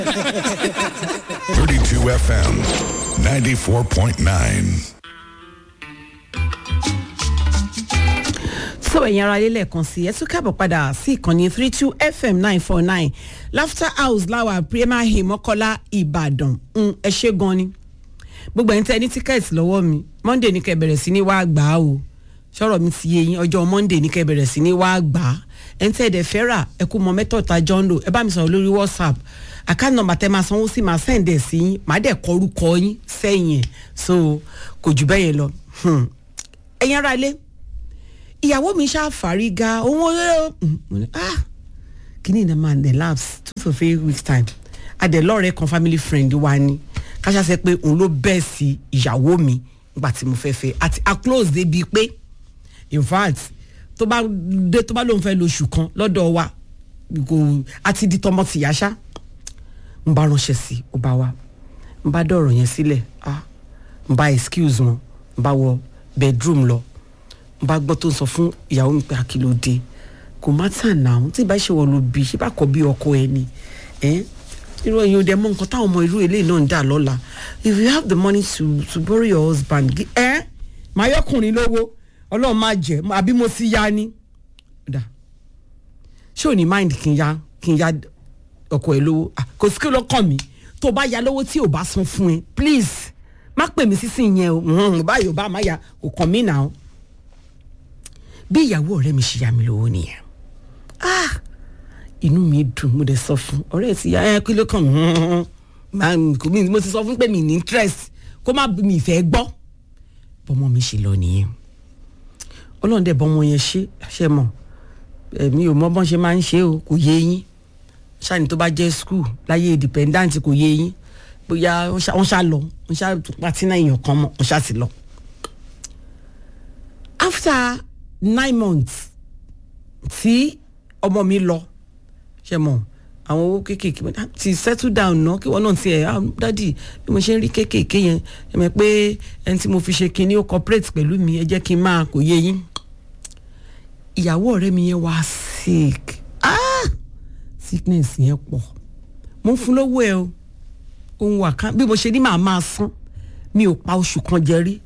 32 FM, 94.9. so ẹ̀yin ara lélẹ̀ kan sí ẹ tún káàbọ̀ padà sí ìkànnì three two fm nine four nine laughter house láwà premier hill mọ́kọ́lá ìbàdàn Mm, ẹ ṣe gan ni gbogbo ẹ̀yin tẹ́ ẹ ní tíkẹ́ẹ̀tì lọ́wọ́ mi monday ní kẹ́ bẹ̀rẹ̀ sí ní wàá gbà á o sọ̀rọ̀ mi ti yé yín ọjọ́ monday ní kẹ́ bẹ̀rẹ̀ sí ní wàá gbà á ẹ̀yin tẹ́ ẹ dẹ̀ fẹ́ rà ẹ kú mọ mẹ́tọ̀ọ̀ta john doe ẹ bá mi sọ̀rọ̀ lórí whatsapp àkáǹtì nọmba tẹ́ máa sanwó sí máa sẹ́ǹdẹ̀ sí yín màá dẹ̀ kọ orúkọ yín sẹ́yìn ẹ̀ so kò jù bẹ́ẹ̀ yẹn lọ Hmm. ẹ̀yin ara ilé ìyàwó mi ṣàfàrígà òun ó mo ní ah kìíní ní man dey lapse two to three weeks time adẹ̀lọ́rẹ̀ kan family friend wa ni káṣá sẹ pé òun ló bẹ́ẹ̀ sí ìyàwó mi nígbà tí mo fẹ́ fẹ́ àti a close débi pé in fact tó bá dé tó bá lóun fẹ́ lo oṣù kan lọ́dọ̀ wa kò àti di tọmọ tìyá ṣá n bá ránṣẹ́ sí ó bá wa n bá dọ̀rọ̀ yẹn sílẹ̀ ah n bá excuse wọn n bá wọ bedroom lọ n bá gbọ́ tó ń sọ fún ìyàwó mi pé àkìlódé kò má tàn náà tí ìbá ṣe wọ̀ ló bí ṣé bá kọ́ bí ọkọ ẹ ni ẹ́ irú ẹ̀yin ò dẹ̀ mọ nǹkan táwọn ọmọ irú eléyìí náà ń dà lọ́la if you have the money to to borrow your husband gi- ẹ́ màá yọkùnrin lówó ọlọ́run má jẹ́ àbí mo ti ya ni dà ṣé ò ní mind kí n ya kí n ya ọkọ ẹ lówó Ah, kò sí kí ló kàn mí tó o bá ya lówó tí ò bá san fún ẹ please má pè mí sísìn yẹn o Mhm, báyìí ò bá má ya kò kàn mí náà bí ìyàwó ọ̀rẹ́ mi ṣe yá mi lówó nìyẹn ah inú mi dùn mo dẹ̀ sọ fún ọ̀rẹ́ ti ya ẹ kí ló kàn mí máa ń kò mí mo ti sọ fún pé mi ní interest kó má mi ìfẹ́ gbọ́ bọ́mọ mi ṣe lọ nìyẹn ọlọ́run dẹ̀ bọ́mọ yẹn ṣe ṣe mọ̀ èmi ò mọ bọ́n ṣe máa ń ṣe o kò yé yín ṣáàní tó bá jẹ́ school láyé independent kò yé yín bóyá wọ́n ṣá- wọ́n ṣá lọ wọ́n ṣá pàtí náà èèyàn kan mọ̀ wọ́n ṣá sì lọ. after nine months tí ọmọ mi lọ ṣe mọ àwọn owó kéékèèké mo ní, "Ah, ti settle down ná kí wọn náà ti ẹ ah dádì bí mo ṣe ń rí kéékèèké yẹn ẹ mọ̀ pé ẹni tí mo fi ṣe kinní ó cooperate pẹ̀lú mi ẹ jẹ́ kí n máa kò yé yín ìyàwó ọ̀rẹ́ mi yẹn wá sick ah sickness yẹn pọ̀ mo ń fún lówó ẹ o ohun wà kan bí mo ṣe ní màá máa san mi ò pa oṣù kan jẹ rí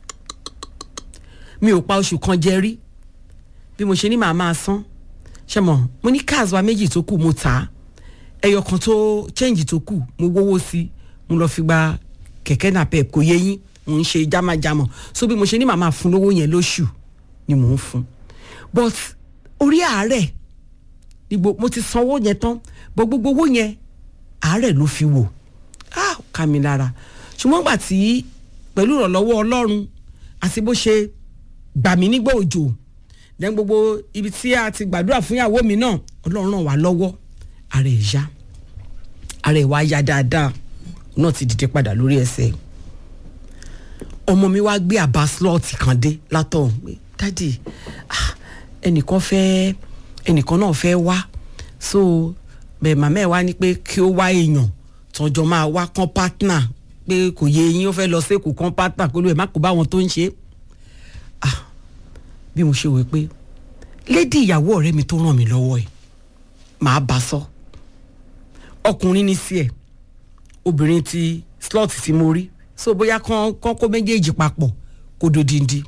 mi ò pa oṣù kan jẹ rí bí mo ṣe ní màá máa san ṣe mọ mo ní cars wa méjì tó kù mo tà á ẹyọ kan tó change tó kù mo wówó sí mo lọ fi gba kẹ̀kẹ́ náà pẹ̀ kò yé yín mo ń ṣe jámájámọ̀ so bí mo ṣe ní màá máa fún lówó yẹn lóṣù ni mò ń fún but orí àárẹ̀ ni gbo- mo ti sanwó yẹn tán bọ́ gbogbo owó yẹn àárẹ̀ ló fi wò ah ó ká mi lára ṣùgbọ́n gbà tí pẹ̀lú ìrànlọ́wọ́ ọlọ́run àti bó ṣe gbà mí nígbà òjò dẹ́n gbogbo ibi tí a ti gbàdúrà fún ìyàwó mi náà ọlọ́run ràn wá lọ́wọ́ ara ẹ̀ yá ara ẹ̀ wá yá dáadáa òun náà ti dìde padà lórí ẹsẹ̀ ọmọ mi wá gbé àbá slọ́ọ̀tì kan dé látọ̀hún pé dádì ah, ẹnìkan fẹ́ ẹnìkan náà fẹ́ wá so bẹ́ẹ̀ màmá ẹ̀ wá ní pé kí ó wá èèyàn tọjọ́ máa wá kán pátánà pé kò yé eyín ó fẹ́ lọ sí èkó kán pátánà kó ló ẹ̀ má kó bá wọn tó ń ṣe é ah bí mo ṣe wò pé lédi ìyàwó ọ̀rẹ́ mi tó ràn mí lọ́wọ́ ẹ̀ màá bá sọ ọkùnrin ní sí ẹ̀ obìnrin ti slot tí mo rí so bóyá kán kán kó méjèèjì papọ̀ kó dodindi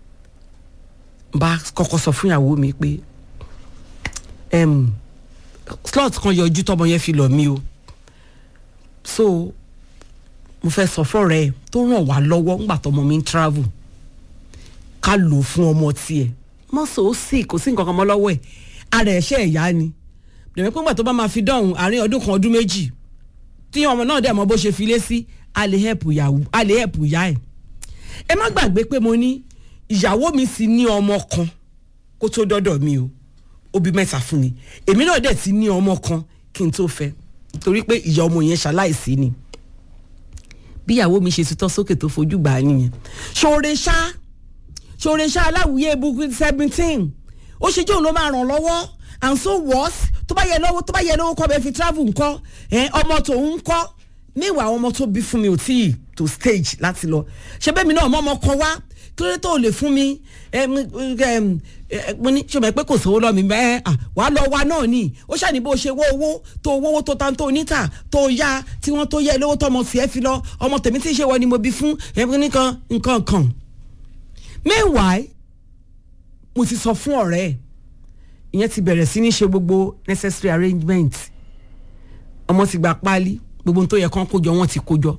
bá kọ́kọ́ sọ fún ìyàwó mi pé em, slot kan yọjú tọmọ yẹn fi lọ mí o so mo fẹ́ sọ fọ́rẹ́ ẹ̀ tó ràn wá lọ́wọ́ ńgbà tọmọ mi ń travel ká lò ó fún ọmọ tiẹ̀ mọ́sọ̀ ó sì kò sí nǹkan kan mọ́ lọ́wọ́ ẹ̀ ara ẹ̀ ṣe ẹ̀yá ni dẹ̀mẹ́ pé ńgbà tó bá máa fi dọ̀hún àárín ọdún kan ọdún méjì tí ọmọ náà dẹ̀ mọ bó ṣe fi lé sí a lè help ìyàwó a lè help ìyá ẹ̀ ẹ má gbàgbé pé mo ní ìyàwó mi sì ní ọmọ kan kó tó dọ́dọ̀ mi o ó bí mẹ́ta fún mi èmi náà dẹ̀ ti ní ọmọ kan kí n tó fẹ́ torí pé ìyá ọmọ yẹn ṣaláìsí ni bí ìyàwó mi ṣe tutọ́ sókè tó fojú gbà á nìyẹn ṣoore ṣá ṣoore ṣá aláwùyé ebukú seventeen ó ṣe jóun ló máa ràn lọ́wọ́ and so worse tó bá yẹ lọ́wọ́ tó bá yẹ lọ́wọ́ kọ́ bẹ́ẹ̀ fi travel ńkọ́ ẹ ọmọ tòun ńkọ́ níwà àwọn ọmọ tó bí fún mi ò tí ì tó stage láti lọ ṣe bẹ́ẹ̀ mi náà mọ́ ọmọ kan wá kí ló dé tó o lè fún mi ẹ mo ní ṣọmọ ẹ pé kò sówó lọ mi bẹ́ẹ̀ wà á lọ wa náà ni ó ṣàní bó ṣe wó owó tó owó tó tan tó níta tó yá tí wọ́n tó yẹ lówó tó ọmọ sí ẹ fi lọ ọmọ tèmi tí ń ṣe wọ ni mo bí fún ẹ nìkan nǹkan kan meanwhile mo ti sọ fún ọ̀rẹ́ ẹ̀ ìyẹn ti bẹ̀rẹ̀ sí ní ṣe gbogbo necessary arrangement ọmọ ti gba páálí gbogbo ohun tó yẹ kán kójọ wọn ti kójọ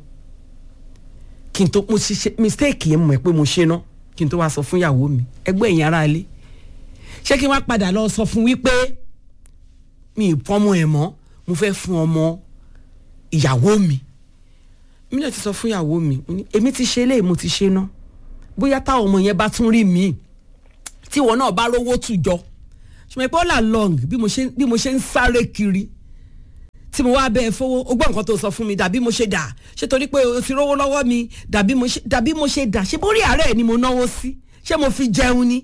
kí n tó mo ṣe mistake yẹn mọ̀ ẹ́ pé mo ṣe ná kí n tó wá sọ fún ìyàwó mi ẹgbẹ́ ẹ̀yìn ara ilé ṣé kí n wá padà lọ sọ fún wípé mi ì fọmọ ẹ̀ mọ́ mo fẹ́ fún ọmọ ìyàwó mi mi náà ti sọ fún ìyàwó mi èmi ti ṣe eléyìí mo ti ṣe ná bóyá táwọn ọmọ yẹn bá tún rí mi tí ìwọ náà bá rówó tù jọ ṣùgbọ́n ìpọ́ là long bí mo ṣe ń sáré kiri tí mo wá bẹ́ẹ̀ fowó o gbọ́ nǹkan tó sọ fún mi dàbí mo ṣe dà ṣé torí pé o ti rówó lọ́wọ́ mi dàbí mo ṣe dàbí mo ṣe dà ṣé bórí àárẹ̀ ni mo náwó sí ṣé mo fi jẹun ni.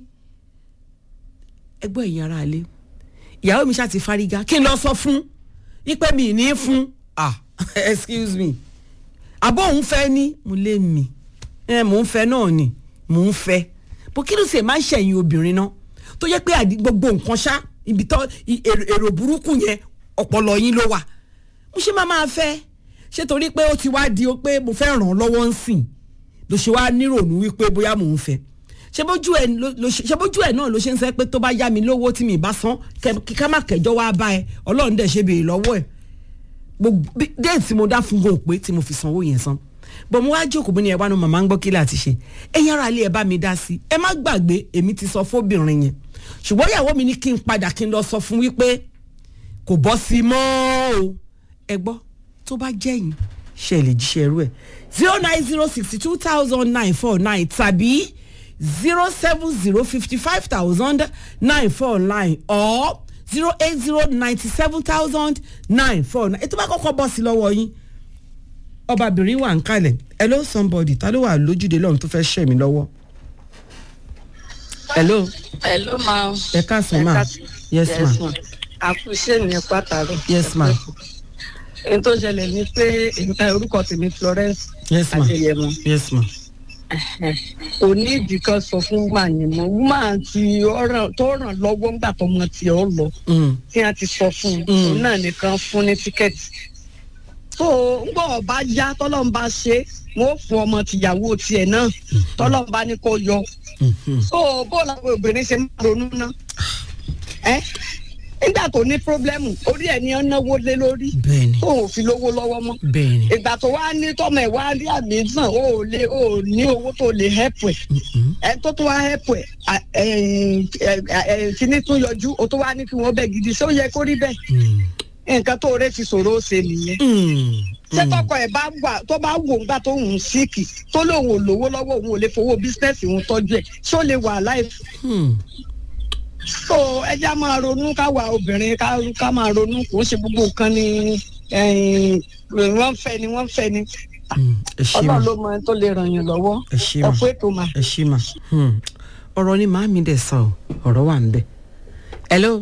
ẹgbẹ́ ẹ̀yin ara ilé ìyàwó mi ṣáà ti fárígá kí n lọ sọ fún ipe mi ní fún ah excuse me àbọ̀ òun fẹ́ ní mo lé mi ẹ mò ń fẹ́ náà ni mò ń fẹ́ bó kí ló ṣe máa ń ṣẹ̀yìn obìnrin náà tó yẹ pé gbogbo nǹkan ṣá ibi tó èrò burúkú yẹn ọpọlọ yín ló wà mo ṣe máa máa fẹ́ ṣé torí pé ó ti wá di pé mo fẹ́ ràn án lọ́wọ́ ń sìn ló ṣe wá nírònú wípé bóyá mò ń fẹ́ ṣé bójú ẹ̀ náà ló ṣe ń sẹ́ pé tó bá yá mi lówó tí mi bá san kí ká má kẹjọ́ wá bá ẹ ọlọ́run dẹ̀ ṣe béèrè lọ́wọ́ ẹ̀ déètì mo dá fún gòun pé tí mo fi sanwó yẹn san bọ̀ mo wá jókòó bí ni ẹ wá nu màmá ń gbọ́ kí láti ṣe ẹ̀yin ara ilé ẹ bá mi dá sí ẹ má gbàgbé èmi ti sọ fóbìnrin yẹn ṣùgbọ́n ìyàwó mi ní kí n padà kí n lọ sọ fún wípé kò bọ́ sí mọ́ o ẹ gbọ́ tó bá jẹ́yìn ṣe lè jíṣẹ́ irú ẹ̀ zero nine zero sixty two thousand nine four nine tàbí zero seven zero fifty five thousand nine four nine or zero eight zero ninety seven thousand nine four nine ètò bá kọ́kọ́ bọ́ sí lọ́wọ́ yín ọbabìnrin wà ń kalẹ̀ hello somebody ta ló wà lójúde lọ́run tó fẹ́ ṣẹ̀ mí lọ́wọ́ hello. hello ma. ẹ káàsán ma yes ma àkùṣe ní pàtàkì. yes ma. ohun tó ṣẹlẹ̀ ni pé orúkọ tèmi Florence yes ma Adéyẹmọ. yes ma. kò ní ìdí kan sọ fún wàyìn mọ wúmà tí tó ràn lọ́wọ́ ńgbà tó mọ tí ó lọ tí a ti sọ fún un òun náà nìkan fún ní tíkẹ́ẹ̀tì tó ń gbọ́ ọba yá tọ́lọ́n bá ṣe wọ́n fún ọmọ tìyàwó tiẹ̀ náà tọ́lọ́n bá ní kó yọ tó bó làwọn obìnrin ṣe máa ronú náà nígbà tó ní pírọ́blẹ́mù orí ẹ̀ ní ọ́ náwó lé lórí bẹ́ẹ̀ni tó ò fi lówó lọ́wọ́ mọ́ bẹ́ẹ̀ni ìgbà tó wá ní tọ́mọ ẹ̀ wá rí àmì sàn ó lè ó ní owó tó lè hẹ́pù ẹ̀ ẹ̀ tó tó wá hẹ́pù ẹ̀ kíní tún yọjú ó tó wá ní kí wọ́n bẹ̀ gidi ṣé ó yẹ kó rí bẹ́ẹ̀ nǹkan tó rẹ́ fi ṣòro ó ṣe nìyẹn ṣé tọkọ ẹ̀ bá wà tó bá wò ńgbà tó ń síkì tó lóun ò lówó lọ́wọ́ òun ò lè fowó bísínẹ́sì òun tọ́jú ẹ̀ ṣé ó lè wà láìpẹ́ so ẹja máa ronú káwa obìnrin ká máa ronú kò ń ṣe gbogbo nǹkan ni wọ́n fẹ́ ni wọ́n fẹ́ ni ọlọ́run ló mọ ẹni tó lè ràn yín lọ́wọ́ ẹ ṣé ma ẹ fún ètò mà. ẹ ṣé ma ọ̀rọ̀ ni màámi dẹ̀ sọ ọ́ ọ̀rọ̀ wà ń bẹ̀ hello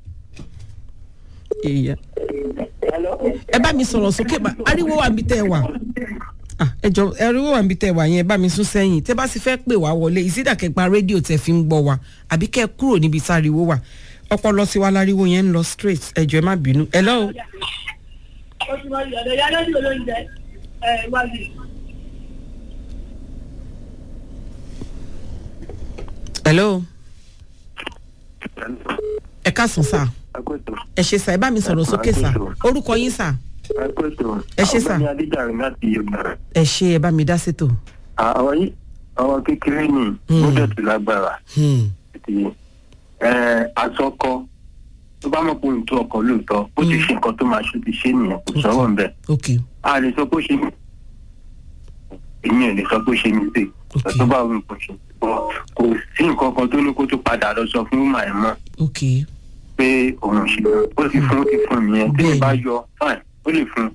ìyá ẹ bá mi sọ̀rọ̀ sókè bá ariwo wà níbi tẹ́ ẹ wà ẹ jọ ariwo wà níbi tẹ́ ẹ wà yẹn ẹ bá mi sún sẹ́yìn tẹ́ bá sì fẹ́ pè wá wọlé ìsídàkẹ́gbà rédíò tẹ́ fi ń gbọ́ wa àbí kẹ́ ẹ kúrò níbi táriwo wà ọpọlọ sí wa láriwo yẹn ń lọ straight ẹ jọ ẹ má bínú hello. hello. ẹ káàsán sá ẹ ṣe sá ẹ bá mi sọ̀rọ̀ sókè sá orúkọ yín sá ẹ ṣe sá ẹ ṣe ẹ bá mi dá sétò. àwọn yìí àwọn kékeré ni ó dẹ̀tù lágbára àsọkọ tó bá mọ̀ pé òun tó ọkọ̀ lóòótọ́ ó ti ṣe nǹkan tó máa ṣe ti ṣe nìyẹn kò sọ̀rọ̀ ń bẹ̀. ok a lè sọ pé ó ṣe mí èmi ò lè sọ pé ó ṣe mí pé tó bá òun kò ṣe kò sí nǹkan kan tó ní kó tó padà lọ sọ fún màá mọ́ ok pé òun ṣe ó ti fún ó ti fún mi yẹn tí mi bá yọ fine ó lè fún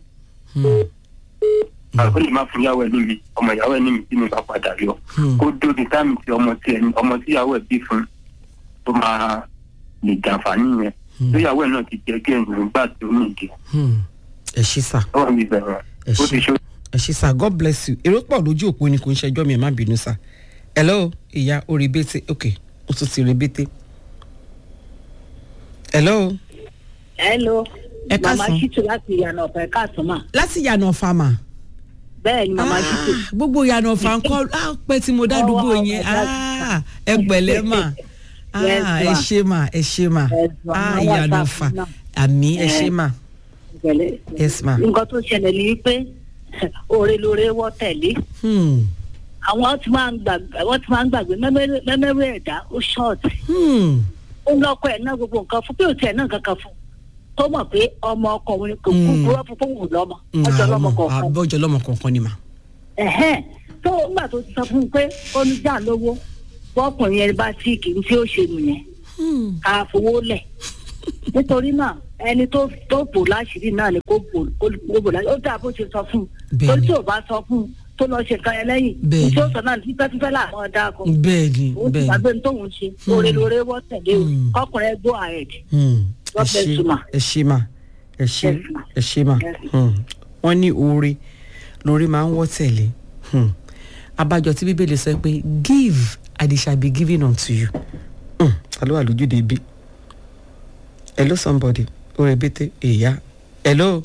ó lè má fún ìyàwó ẹ níbi ọmọ ìyàwó ẹ níbi tí mi bá padà yọ kó dóbi táàmì tí ọmọ tí ẹni ọmọ tí ìyàwó ẹ bí fún tó máa lè jàǹfààní yẹn tó ìyàwó ẹ náà ti jẹ kí ẹ̀yìn nígbà tó ní ìdí ẹ ṣe sá ọwọ́ mi bẹ̀rẹ̀ ẹ ó ti ṣe ṣó ẹ ṣe sá god bless you èrò pọ̀ lójú òpó ni kò ń ṣẹjọ́ mi ẹ má bínú sá hello ìyá orí bété ok ó tún ti rí bété hello hello Ẹ mama káàsán. shitu láti ìyànà ọ̀fẹ́ káàtó mà láti yànà fàmà bẹ́ẹ̀ ni mama shitu gbogbo yànà ọ̀fà ńkọ́ á pẹ́ tí mo dádúgbò Ọwọ́ yẹn ọ̀gá. Ah, ẹ pẹ̀lẹ́ mà Ah, Yes, ẹ ma. ṣe mà ẹ ṣe mà Yes, ma. Ah, Àwọn yànà àtàkùn ọ̀fà náà. àmì ẹ Eh. ṣe mà Pẹ̀lẹ́. yes ma. nǹkan tó ṣẹlẹ̀ ni wípé òre lóore wọ́ tẹ̀lé Hmm. àwọn tí máa ń gbàgbé àwọn tí máa ń gbàgbé mẹ́mẹ́rẹ́ mẹ́mẹ́rẹ́ ẹ̀dá ó ṣọ́ọ̀tì Hmm. ó lọ́kọ̀ ẹ̀ náà gbogbo nǹkan fún pé òtí ẹ̀ náà kankan fún tó mọ̀ pé ọmọ ọkùnrin kò kú Mm. kúrọ́ fún fóun lọ́mọ Hmm, ọjọ́ àwọn lọ́mọ ọmọ kọ̀ọ̀kan àbọ̀jọ́ lọ́mọ kọ̀ọ̀kan ni mà. ẹ̀hẹ́n tó nígbà tó ti sọ fún un pé ó ní jà lówó bọ́kùnrin yẹn bá tí kì í tí ó ṣe nìyẹn Hmm. ká fowó lẹ̀ nítorí náà ẹni tó tó bò láṣìírí náà ni kó bò kó kó bò láṣìírí ó dà bó ṣe sọ fún un Bẹ́ẹ̀ni. torí tí ò bá sọ fún un tó lọ ṣe kan yẹn lẹ́yìn Bẹ́ẹ̀ni. tí ó sọ náà fífẹ́fífẹ́ làwọn dá kọ bẹ́ẹ̀ ni òun ti bẹ́ẹ̀ ni. gbàgbé ní tóun ṣe lóore lóore wọ́ tẹ̀lé o Mm. kọkùnrin go ahead Hmm. ẹ God bless ṣe you, ma. ẹ ṣe mà ẹ ṣe Yes, ma. ẹ ṣe mà Yes. Hmm. wọ́n ní oore lórí máa ń wọ́ tẹ̀lé Hmm. abájọ tí bíbélì sọ pé give and it shall be given unto you. Hmm. ta ló wà lójúde ibi hello somebody oore bété èyá hello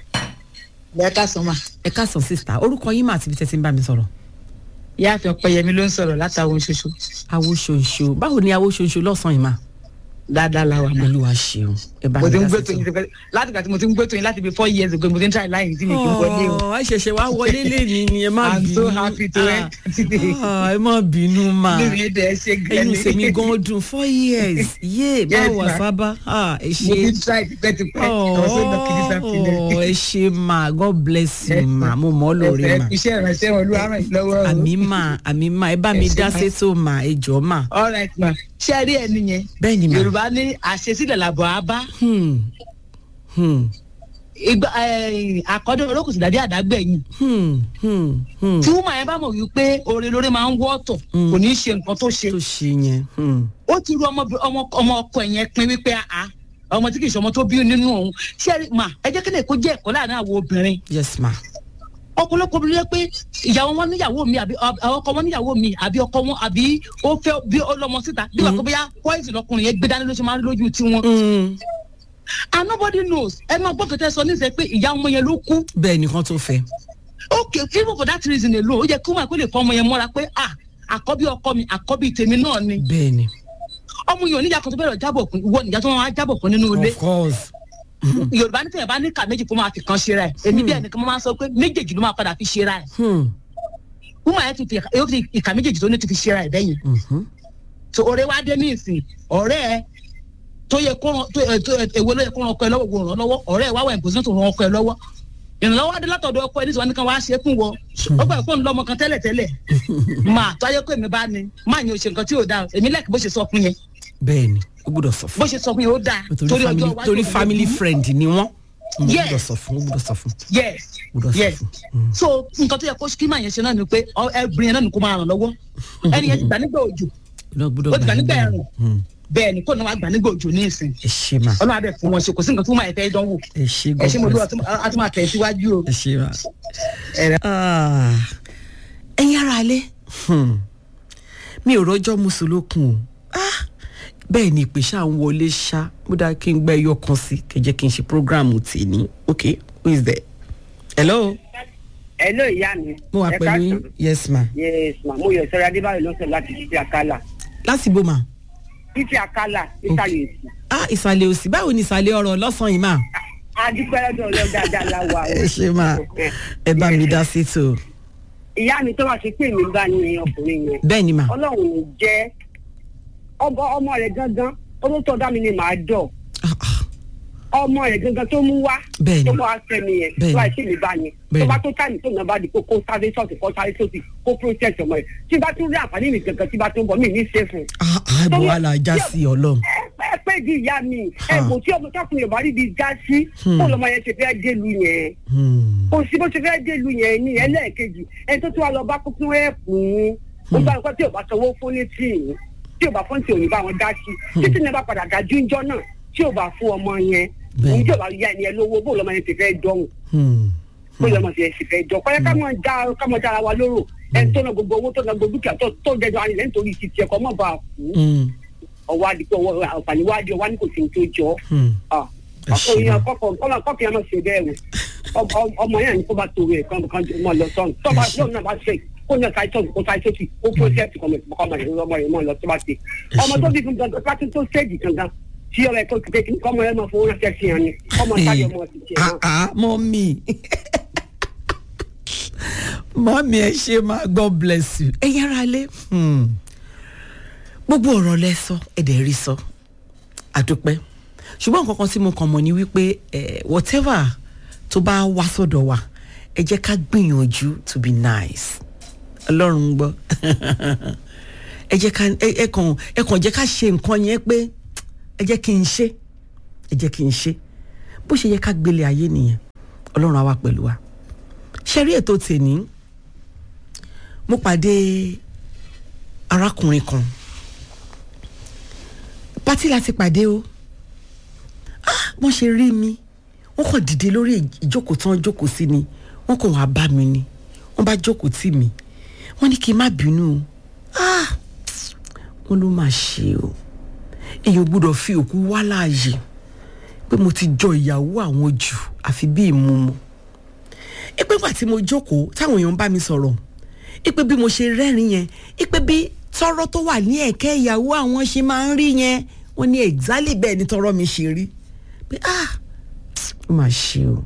bẹ́ẹ̀ ká sọ ma ẹ káàsán sísá orúkọ yín mà àti ibi tẹ́ ti ń bá mi sọ̀rọ̀. ìyáàfin ọpẹyẹmí ló ń sọ̀rọ̀ látàwọn ṣoṣo awo ṣoṣo báwo ni awo ṣoṣo lọ́sàn-án yìí mà. dáadáa la wà mọ́. olúwa ṣeun ẹ bá mo ti ń dá gbé sí tó yín sọ. ti fẹ́ láti gbà tí mo ti ń gbé tó yín láti bí four years ago mo ti ń try line tí mi kì í wọlé o. Ọ̀, ẹ ṣẹ̀ṣẹ̀ wá wọlé lẹ́ni ni ẹ má I'm bínú. so happy to Ah, enter today. ah, ẹ má bínú mà. nínú yẹn dẹ̀ ṣe ẹyin gẹ́lẹ́. sèmi gan dùn four years yé báwo wà ma. sábà Ah, ẹ mo ti ń ṣe. try tipẹ́tipẹ́ ọ̀sẹ̀ náà kì í Ọ̀, sàfihàn. ẹ ṣe mà God bless you Yes, mà ma. mo mọ̀ ọ́ lórí mà. iṣẹ́ ìrànṣẹ́ wọn ló ràn yín lọ́wọ́ o. àmì mà àmì mà ẹ bá mi Ẹ ṣé, dá ma. sétò mà ẹ jọ mà. all right ma ṣé ẹ rí ẹni yẹn bẹ́ẹ̀ ni mà. yorùbá ní àṣesílẹ̀ làbọ̀ á bá Hmm. Hmm. ìgbà àkọ́dọ̀ olókùn sì dàbí àdágbẹ̀yìn Hmm. Hmm. Hmm. tí wúmọ̀ yẹn bá mọ̀ wípé oore lórí máa ń wọ́ ọ̀tọ̀ Mm. kò ní í ṣe nǹkan tó ṣe tó ṣe yẹn. Hmm. ó ti ru ọmọ ọmọ ọmọ ọkọ ẹ̀ yẹn pin wípé àá ọmọ tí kì í ṣe ọmọ tó bí nínú òun ṣé ẹ rí- mà ẹ jẹ́ kí lè kó jẹ́ ẹ̀kọ́ láàrin àwọn obìnrin yes ma. ọ̀pọ̀lọpọ̀ obìnrin yẹ pé ìyàwó wọn níyàwó mi àbí ọ- ọkọ wọn níyàwó mi àbí ọkọ wọn àbí ó fẹ́ bí ó lọ́mọ síta bí wàá kó bóyá poison ọkùnrin yẹn gbé dání ló ṣe máa ń lójú tiwọn Hmm. and nobody knows ẹ máa gbọ́ kẹtẹ sọ níṣẹ́ pé ìyá ọmọ yẹn ló kú bẹ́ẹ̀ nìkan tó fẹ́. okay even for that reason alone ó yẹ kí wọn kó lè fọ ọmọ yẹn mọ́ra pé ah àkọ́bí ọkọ mi àkọ́bí tèmi náà ni bẹ́ẹ̀ ni. ọmọ yẹn oníyà kan tó bẹ̀rẹ̀ jábọ̀ fún ìwọ nìyà tó wọn á jábọ̀ fún nínú ilé of course. yorùbá ní tẹ̀yẹ̀ bá ní ìka méjì kó máa fi kan ṣera ẹ̀ èmi bí ẹnìkan máa ń sọ pé méjèèjì ló máa padà fi ṣera ẹ̀ Hmm. wúmọ̀ ẹ̀ ti fi yóò fi ìka méjèèjì tó ní ti fi ṣera ẹ̀ bẹ́yìn Mhm. so ọ̀rẹ́ wa dé ní ìsìn ọ̀rẹ́ ẹ tó yẹ kó ràn tó ẹ tó ẹ èwo ló yẹ kó ràn ọkọ ẹ lọ́wọ́ wò ràn lọ́wọ́ ọ̀rẹ́ ẹ wá wà ìpòsíṣàn tó ràn ọkọ ẹ lọ́wọ́ ìrànlọ́wọ́ adé látọ̀dọ̀ ọkọ ẹ nítorí wọn ní kan wá ṣe é fún wọ ó gbà pé òun lọ́mọ kan tẹ́lẹ̀ tẹ́lẹ̀ máa tó ayé pé èmi bá ní máa yẹn ò ṣe nǹkan tí ò dáa èmi lẹ́kì bó ṣe sọ fún yẹn bẹ́ẹ̀ ni ó gbúdọ̀ sọ bó fún. ṣe sọ fún yẹn ó dáa torí family torí òun family ló- friend ni wọ́n. ó Yes. gbúdọ̀ sọ fún ó gbúdọ̀ sọ fún. yes gbúdọ̀ sọ yes fún. Hmm. so nǹkan tó yẹ kó kí máa yẹn ṣe náà ni pé ọ- ẹbìnrin yẹn náà ni kó máa ràn lọ́wọ́ ẹni yẹn ti gbà nígbà òjò gbúdọ̀ gbúdọ̀ ó ti gbà nígbà nígbà ẹ̀rùn Hmm. bẹ́ẹ̀ ni kó náà wá gbà nígbà òjò ní ìsìn ẹ ṣe ma ọlọ́run abẹ fún wọn ṣe kò sí nǹkan tó máa fẹ́ dánwò ẹ ṣe ẹ ṣe mo dúró God a tún máa tẹ̀ síwájú o. ẹ ṣe ma. Ẹ̀rẹ̀. Ah. ẹ̀yin ara alẹ́ Hmm. mi ò rọ́jọ́ mùsùlùkùn o Ah. bẹ́ẹ̀ ni ìpè ṣáà ń wọlé ṣá mo dáa kí n gbẹ́ ẹyọ kan sí kẹjẹ́ kí n ṣe programu tì ní ok who is there hello Hello ìyá mi. mo wà Ẹ pẹ̀lú yín káàsán. yes ma Yes ma mo yọ sọ́ra Adébáyọ̀ ló ń sọ láti títí àkàlà. láti bó ma Títí àkàlà nísàlẹ̀ èsì. ah ìsàlẹ̀ òsì báwo ni ìsàlẹ̀ ọ̀rọ̀ lọ́sàn-án yìí ma Adúpẹ́ lọ́dọ̀ ọlọ́run dáadáa la wà o. ẹ ṣe ma ẹ bá mi dá sí tó Ìyá mi tó wá ṣe pé èmi bá ní ọkùnrin yẹn. bẹ́ẹ̀ ni ma Ọlọ́run ò jẹ́ ọmọ ọmọ rẹ̀ gangan ó tó tọ́ dá mi ni màá dọ̀. Ah, ah. Ọmọ rẹ̀ gangan tó mú wá. Bẹ́ẹ̀ni. Tó wá fẹ́mi yẹn. Bẹ́ẹ̀ni. Tó wá ṣe mi bá yẹn. Bẹ́ẹ̀ni. Tó bá tó táìmù tó náà bá di kó kó sáré sọ́ọ̀tì kó sáré sọ́ọ̀tì kó process ọmọ rẹ̀. Tí bá tún rí àǹfààní mi gangan tí bá tún bọ̀ mí ní ṣe fún un. ah ah bọ̀ wà là já sí ọlọ́run ẹ pẹ́ di ìyá mi ẹ̀bùn tí ọmọ tọkùnrin yorùbá rí bi já sí kó lọmọ yẹn ṣe fẹ́ délu yẹn Hmm. kò sí bó ṣe fẹ́ délu yẹn ní ẹlẹ́ẹ̀kejì ẹni tó tún wá lọ bá kúkú ẹ̀pù ń ó bá nǹkan tí ò bá sanwó fún ní tíì tí ò bá fún tí ò ní bá wọn dá sí títí ní bá padà dájú ńjọ́ náà tí ò bá fún ọmọ yẹn Bẹ́ẹ̀. òun tí ò bá yá ẹni ẹ lówó bó lọmọ yẹn ti fẹ́ dọ́hùn Hmm. kó yẹ mọ̀ sí ẹ̀sìn fẹ́ jọ kọ́yẹ́ ká mọ̀ já ká mọ̀ jára wa lóró ẹni tó na gbogbo owó tó na gbogbo dúkìá tó tó jẹjọ àyìnlẹ́ nítorí ti tiẹ̀ kọ́ mọ̀ bá a kú ọwọ́ adìpọ̀ ọwọ́ àǹfààní wá di ọwọ́ ní kò sí ní tó jọ ọ́ Ẹ ṣe ọkùnrin gan. kọkọ kọlọ kọkì yẹn máa ṣe bẹ́ẹ̀ o Ọmọ- ọmọ yẹn ní kó bá tó rẹ̀ kán kán mọ lọ sọ́run tó bá yóò náà bá ṣe kó náà ṣáà ìtọ́jú kó ṣáà ìtọ́jú kó prọ́sẹ̀tì kọ́mọ ọmọ yẹn ọmọ yẹn mọ̀ lọ tó bá ṣe ọmọ tó bí fún gangan pátí tó ṣéèjì gangan tí ọ̀rẹ́ tó ti pé kí kọ́mọ yẹn máa fowó ránṣẹ́ sí yẹn ni kọ́mọ táyọ̀ mọ̀ sí tiẹ̀ náà. ah ah mọ́mí mọ́mí ẹ ṣe máa god bless you ẹ yára lé Hmm. gbogbo ọ̀rọ̀ lẹ sọ ẹ dẹ̀ rí sọ àdúpẹ́ ṣùgbọ́n nǹkan kan tí mo kàn mọ̀ ni wípé eh, whatever tó bá wá sọ́dọ̀ wa ẹ jẹ́ ká gbìyànjú to be nice ọlọ́run ń gbọ́ ẹ jẹ́ ká ẹ ẹ kàn ẹ kàn jẹ́ ká ṣe nǹkan yẹn pé ẹ jẹ́ kí n ṣe ẹ jẹ́ kí n ṣe bó ṣe yẹ ká gbélé ayé nìyẹn ọlọ́run á wà pẹ̀lú wa ṣe rí ètò tèní mo pàdé arákùnrin kan pátí láti pàdé o ah wọ́n ṣe rí mi wọ́n kàn dìde lórí ìjókòó tán jókòó sí ni wọ́n kàn wá bá mi ni wọ́n bá jókòó tì mí wọ́n ní kí n má bínú o ah wọ́n ló máa ṣe o èèyàn gbọ́dọ̀ fi òkú wá láàyè pé mo ti jọ ìyàwó àwọn jù àfi bí ìmúmu ipe gbà tí mo jókòó táwọn èèyàn bá mi sọ̀rọ̀ ipe bí mo ṣe rẹ́rìn yẹn ipe bí tọrọ tó wà ní ẹ̀kẹ́ ìyàwó àwọn ṣe máa ń rí yẹn wọ́n ní exactly bẹ́ẹ̀ ni tọrọ mi ṣe rí pé ah ó mà ṣe o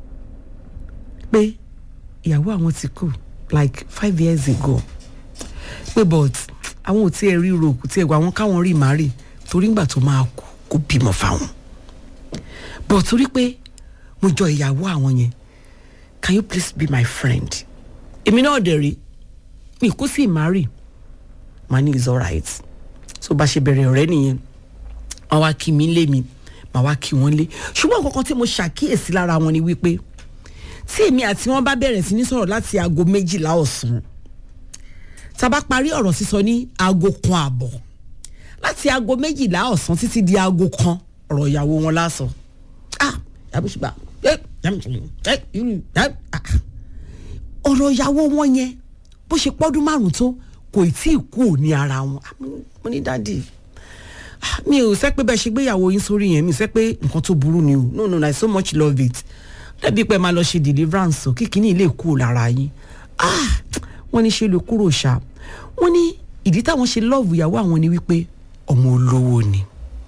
pé ìyàwó àwọn ti kú like five years ago pé but àwọn ò tiẹ̀ rí ro kò tiẹ̀ gbà wọ́n káwọn rí màárì torí ńgbà tó máa kú kó bímọ fáwọn but torí pé mo jọ ìyàwó àwọn yẹn can you please be my friend èmi náà dẹ̀ rí mi kú sí ìmárì màá ní is alright so bá ṣe bẹ̀rẹ̀ ọ̀rẹ́ nìyẹn wọ́n wá kí mi lé mi màá wá kí wọ́n lé ṣùgbọ́n nǹkan kan tí mo ṣàkíyèsí lára wọn ni wípé tí èmi àti wọn bá bẹ̀rẹ̀ sí ní sọ̀rọ̀ láti aago méjìlá ọ̀sán tá a bá parí ọ̀rọ̀ sísọ ní aago kan àbọ̀ láti aago méjìlá ọ̀sán títí di aago kan ọ̀rọ̀ ìyàwó wọn lásán ah yàbí ṣùgbọ́n ẹ yàbí ṣùgbọ́n ẹ irú ẹ ah ọ̀rọ̀ ìyàwó wọn yẹn bó ṣe pọ́dún márùn-ún tó kò tí ì kú ní ara wọn Ah, mo- mo ní dáàdì ah, mi ò sẹ́ pé bẹ́ẹ̀ ṣe gbéyàwó yín sórí yẹn mi ò sẹ́ pé nǹkan tó burú ni o no no I so much love it dẹ́bi pé máa lọ ṣe deliverance o kíkiní ilé kú lára yín ah wọ́n ní ṣe lè kúrò ṣá wọ́n ní ìdí táwọn ṣe love ìyàwó àwọn ni wípé ọmọ olówó ni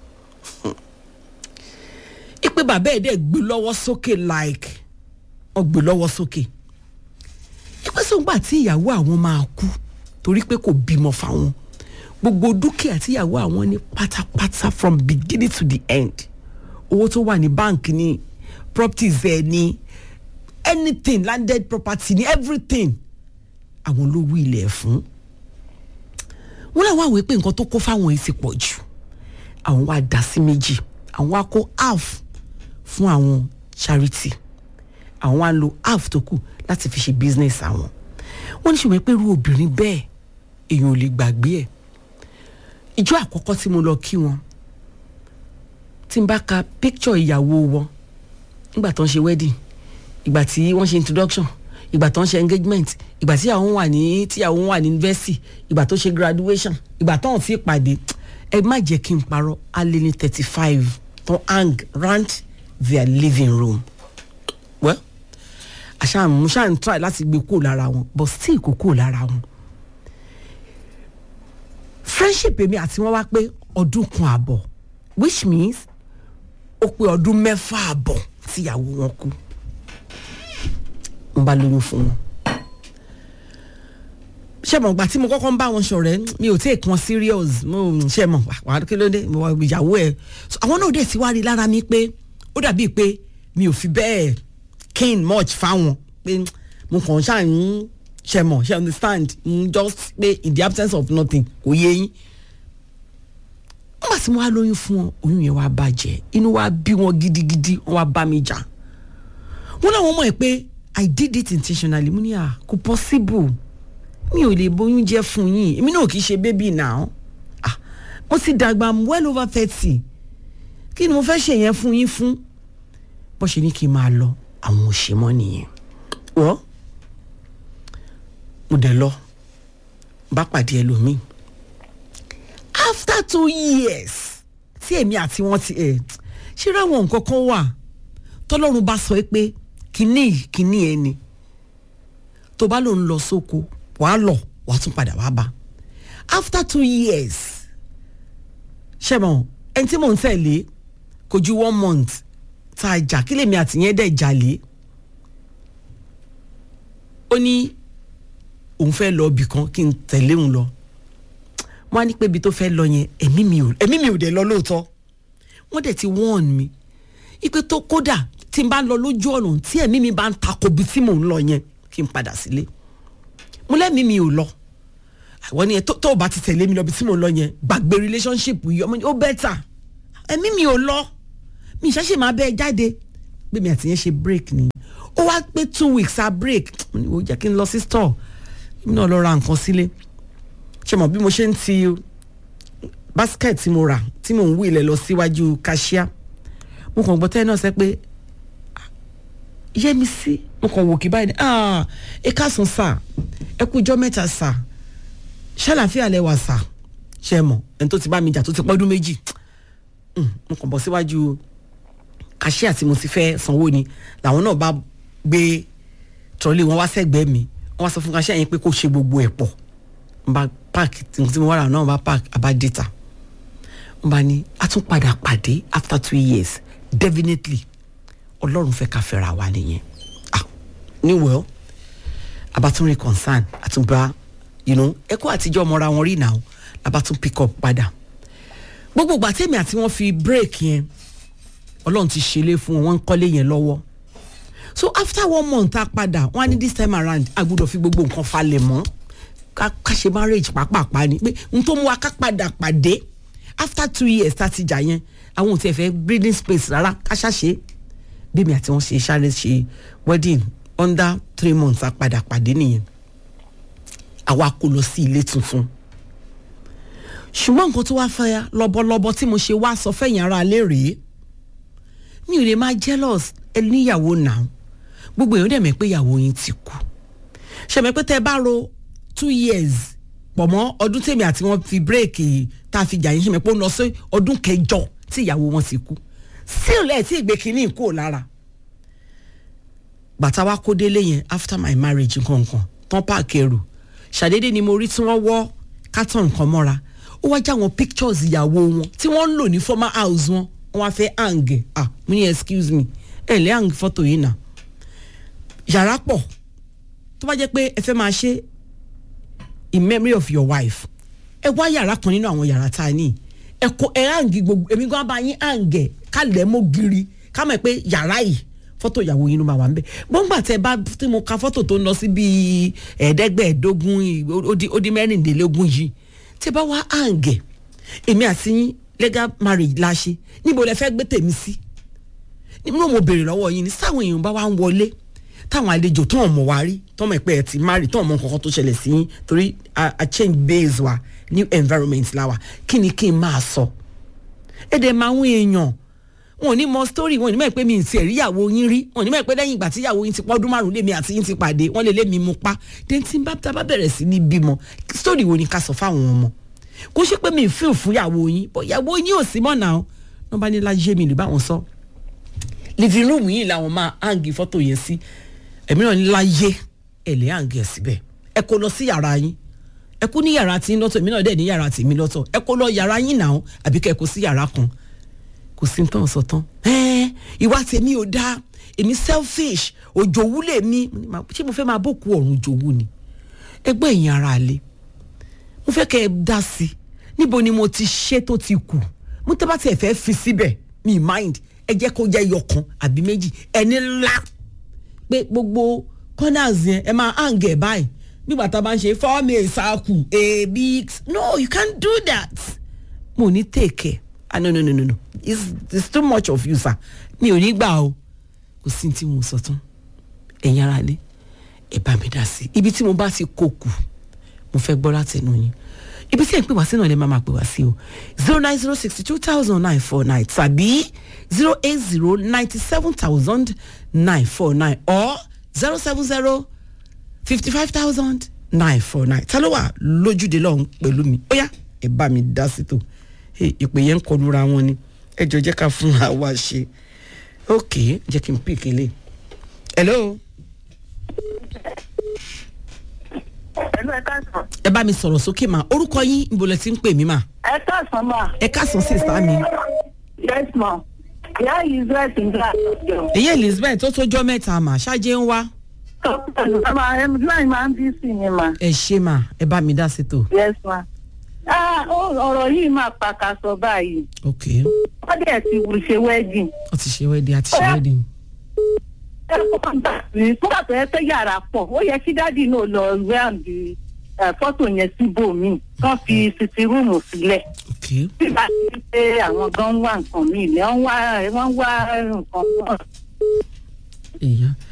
ipe bàbá ẹ̀ dẹ̀ gbé lọ́wọ́ sókè like ọ gbé lọ́wọ́ sókè ipe sọ̀ngbà tí ìyàwó àwọn máa kú torí pé kò bímọ fáwọn gbogbo dúkìá tí ìyàwó àwọn ní pátápátá from beginning to the end owó tó wà ní báǹkì ní properties ẹ̀ ní anything landed property ní everything àwọn ló wí ilẹ̀ fún wọn làwọn àwòrán pé nǹkan tó kó fáwọn yìí ti pọ̀ jù àwọn wá dá sí méjì àwọn wá kó half fún àwọn charity àwọn wá lo half tó kù láti fi ṣe business àwọn wọ́n ní ṣùgbọ́n pé irú obìnrin bẹ́ẹ̀ èèyàn ò lè gbàgbé ẹ̀ ìjọ àkọ́kọ́ tí mo lọ kí wọn tí n bá ka picture ìyàwó wọn nígbà tó ń ṣe wedding ìgbà tí wọ́n ṣe introduction ìgbà tó ń ṣe engagement ìgbà tí àwọn wà ní tí àwọn wà ní university ìgbà tó ṣe graduation ìgbà tó ń fi pàdé ẹ má jẹ́ kí n parọ́ alẹ́ ní thirty five tó hang round their living room well àṣà mo ṣáà ń try láti gbé kúrò lára wọn but still kò kúrò lára wọn friendship èmi àti wọn wá pé ọdún kan àbọ̀ which means ó pé ọdún mẹ́fà àbọ̀ tíyàwó wọn kú mo bá lóyún fún wọn ṣe mọ̀ gbà tí mo kọ́kọ́ ń bá wọn ṣọ̀rẹ́ mi ò take wọn serious mo ṣe mọ̀ wà á kí ló dé mo wà ìyàwó ẹ̀ So, àwọn náà dẹ̀ ti wá rí lára mi pé ó dàbíi pé mi ò fi bẹ́ẹ̀ keen much fáwọn pé mo kàn ṣáà ń ṣe mọ̀ ṣe understand mm, just pé in the absence of nothing kò yé yín nígbà tí mo wá lóyún fún wọn oyún yẹn wá bàjẹ́ inú wa bí wọn gidigidi wọn wá bá mi jà wọn làwọn mọ̀ ẹ́ pé i did it intentionally mo ní à kò possible mi ò lè bóyún jẹ́ fún yín èmi náà kì í ṣe baby now ah mo ti dàgbà I'm well over thirty kí ni mo fẹ́ ṣe yẹn fún yín fún bó ṣe ní kí n máa lọ àwọn òṣèmọ́ nìyẹn wọ́n mo dẹ̀ lọ bá pàdé ẹlòmíì after two years tí èmi àti wọn ti ẹ̀ ṣé ráwọn nǹkan kan wà tọ́lọ́run bá sọ pé kínní yìí kínní ẹ ni tó bá lòun lọ sóko wàá lọ wàá tún padà wàá bá after two years ṣe mọ ẹni tí mò ń tẹ̀lé kò ju one month tá a jà kí lèmi àtìyẹn dẹ̀ jalè ó ní òun fẹ́ lọ ibì kan kí n tẹ̀lé òun lọ wọ́n á ní pé ibi tó fẹ́ lọ yẹn ẹ̀mí mi ò ẹ̀mí mi ò dẹ̀ lọ lóòótọ́ wọ́n dẹ̀ ti warn mi ipe tó kódà tí n bá lọ lójú ọ̀nà tí ẹ̀mí mi bá ń takò bí tí mò ń lọ yẹn kí n padà sílé mo lẹ́mìí mi ò lọ àwọn ni ẹ tó tó o bá ti tẹ̀lé mi lọ bí tí mò ń lọ yẹn gbàgbé relationship yìí ọmọ ó bẹ́tà ẹ̀mí mi ò lọ mi ìṣẹ́ṣe máa bẹ́ẹ̀ jáde bí mi àti yẹn ṣe break ni ó wá pé two weeks a break mo ní o jẹ́ kí n lọ sí store mi náà lọ ra nǹkan sílé ṣe mọ̀ bí mo ṣe ń ti basket tí mo rà tí mò ń wí ilẹ̀ lọ síwájú cashier mo kàn gbọ́ tẹ́ náà sẹ́ pé yẹ́mi sí mo kàn wò kí báyìí ni ah ẹ káàsán sà ẹ kú ijọ́ mẹ́ta sà ṣàlàfíà lẹ wà sà ṣe mọ̀ ẹni tó ti bá mi jà tó ti pọ́dún méjì Mm, mo kàn bọ́ síwájú cashier tí mo ti fẹ́ sanwó ni làwọn náà bá gbé trọ́lé wọn wá sẹ́gbẹ̀ẹ́ mi wọ́n wá sọ fún cashier yẹn pé kó ṣe gbogbo ẹ̀ pọ̀ n bá park tí mo wá rà náà n bá park àbá data n bá ní a tún padà pàdé after two years definitely ọlọ́run fẹ́ ká fẹ́ra wa nìyẹn ah ní well abatúnrin concern àtúnbá you know ẹ̀kọ́ àtijọ́ ọmọra wọn rí náà labatún pick up padà gbogbo ìgbà tèmi àti wọn fi break yẹn ọlọ́run ti ṣẹlẹ̀ fún wọn wọ́n ń kọ́lé yẹn lọ́wọ́ so after one month a padà wọn á ní this time around a gbọ́dọ̀ fi gbogbo nǹkan falẹ̀ mọ́ ká ká ṣe marriage pàápàá ni pé n tó mú wa ká padà pàdé after two years tá a ti jà yẹn àwọn ò tiẹ̀ fẹ́ breathing space rárá ká ṣàṣe bí mi àti wọn ṣe sáré ṣe wedding under three months a padà pàdé nìyẹn àwa kó lọ sí ilé tuntun ṣùgbọ́n nǹkan tó wá fẹ́ lọ́bọ̀lọ́bọ̀ tí mo ṣe wá sọ fẹ̀yìn ara lé rèé mi ò lè máa jealous ẹ níyàwó náà gbogbo èèyàn dẹ̀ mẹ́ pé ìyàwó yín ti kú ṣẹ̀mẹ́ pé tẹ́ ẹ bá ro two years pọ̀ mọ́ ọdún tèmi àti wọn fi bírèkì tá a fi jà yín ṣẹ̀mẹ́ pé ó lọ sí ọdún kẹjọ tí ìyàwó wọn ti kú still ẹ̀ tí ìgbé kínní kúrò lára bàtà wa kó délé yẹn after my marriage nkankan tán páàkì ẹrù ṣàdédé ni mo rí tí wọ́n wọ́ carton kan mọ́ra ó wá já wọn pictures ìyàwó wọn tí wọ́n ń lò ní former house wọn wọ́n wá fẹ́ hang ah mo ní excuse me ẹ lè hang fọ́tò yìí náà yàrá pọ̀ tó bá jẹ́ pé ẹ fẹ́ máa ṣe in memory of your wife ẹ wá yàrá kan nínú àwọn yàrá tá a ní ẹ kó ẹ hang gbogbo èmi gan bá yín hang ẹ ká lẹ̀ mọ́ giri ká mọ̀ pé yàrá yìí fọ́tò ìyàwó yín ló máa wà ń bẹ̀ gbọ́ngbà tẹ bá tí mo ka fọ́tò tó ń lọ sí bíi ẹ̀ẹ́dẹ́gbẹ̀ẹ́dógún ó di mẹ́rìndínlógún yìí tẹ bá wá hang ẹ èmi àti yín legal marriage la ṣe níbo lẹ fẹ́ gbé tèmi sí nínú mo béèrè lọ́wọ́ yín ni sáwọn èèyàn bá wá ń wọlé táwọn àlejò tó ń mọ̀ wá rí tó mọ̀ pé ẹ ti marry tó ń mọ̀ nǹkan tó ṣẹlẹ̀ sí yín torí a change base wa new environment la wa kí ni kí n máa sọ ẹ dẹ̀ máa ń èèyàn wọn ò ní mọ story wọn ò ní mọ̀ pé mi ì tiẹ̀ rí ìyàwó yín rí wọn ò ní mọ̀ pé lẹ́yìn ìgbà tí ìyàwó yín ti pọ́dún márùn-ún lèmi àti yín ti pàdé wọ́n lè lé mi mú pa then tí n bá tá bá bẹ̀rẹ̀ sí ní bímọ story wo ni ká sọ fáwọn ọmọ kó ṣe pé mi ì fíl fún ìyàwó yín bọ́ ìyàwó yín ò sí mọ́ náà wọ́n bá ní láyé mi lè bá wọn sọ living room yìí làwọn máa hangi fọ́tò yẹn sí ẹ̀mí náà ní láyé ẹ̀ lè hangi ẹ̀ síbẹ̀ ẹ kó lọ sí yàrá yín ẹ kó ní yàrá tí ń lọ́tọ̀ èmi náà dẹ̀ ní yàrá tèmi lọ́tọ̀ ẹ kó lọ yàrá yín náà àbí kẹ́ ẹ kó sí yàrá kan kò sí tán sọ tán ẹ ìwà tèmi ò dáa èmi selfish òjòwú lèmi ṣé mo fẹ́ máa bòkú ọ̀run jòwú ni ẹgbẹ́ ẹ̀yìn ara àlè mo fẹ́ kẹ́ ẹ dá sí i níbo ni mo ti ṣe tó ti kù mo tẹ́ bá tiẹ̀ fẹ́ fi síbẹ̀ mi mind ẹ jẹ́ kó jẹ́ yọkan àbí méjì ẹni ńlá pé gbogbo corners yẹn ẹ máa hang ẹ̀ báyìí nígbà tá a bá ń ṣe form a circle a big no you can't do that mo ní take care ah no no no no no it's, it's too much of you sir mi ò ní gbà o kò sí tí mo sọ tán ẹ̀yin ara lé ẹ bá mi dá sí ibi tí mo bá ti kó kù mo fẹ́ gbọ́ láti ẹnu yín ibi tí ẹ̀ ń pè wá sí náà lè máa máa pè wá sí o zero nine zero sixty two thousand nine four nine tàbí zero eight zero ninety seven thousand nine four nine or zero seven zero fifty five thousand nine four nine ta ló wà lójúde lọ́hún pẹ̀lú mi ó yá ẹ bá mi dá sí tò Hey, ìpè yẹn ń kọlura wọn ni ẹ jọ jẹ́ ká fún wa ṣe ok jẹ́ kí n pè kélé hello ẹnu ẹ káàsán. ẹ bá mi sọ̀rọ̀ sókè mà orúkọ yín níbo lẹ ti ń pè mí mà ẹ káàsán mà. ẹ káàsán sí ìsá mi yes ma. ìyá yìí dress ń gbà lọ́jọ́. èyí elizabeth tó tójọ́ mẹ́ta mà ṣáájé ń wá láì máa ń bí sí ni ma. ẹ ṣe mà ẹ bá mi dá sí tò yes ma. Ah, ó- ọ̀rọ̀ yìí máa pàkàṣọ báyìí. ok wọ́n dẹ̀ ti wù ṣe wedding. ó ti ṣe wedding àti ṣe wedding ẹ kọ́ gbà sí kódà tó yẹ pé yàrá pọ̀ ó yẹ kí dádì náà lọ rẹ́ǹdì fọ́tò yẹn síbòmíì kán fi sisi rúùmù sílẹ̀. ok nígbà tí pé àwọn gan ń wá nǹkan míì lẹ́ wọ́n wá wọ́n wá nǹkan náà. èèyàn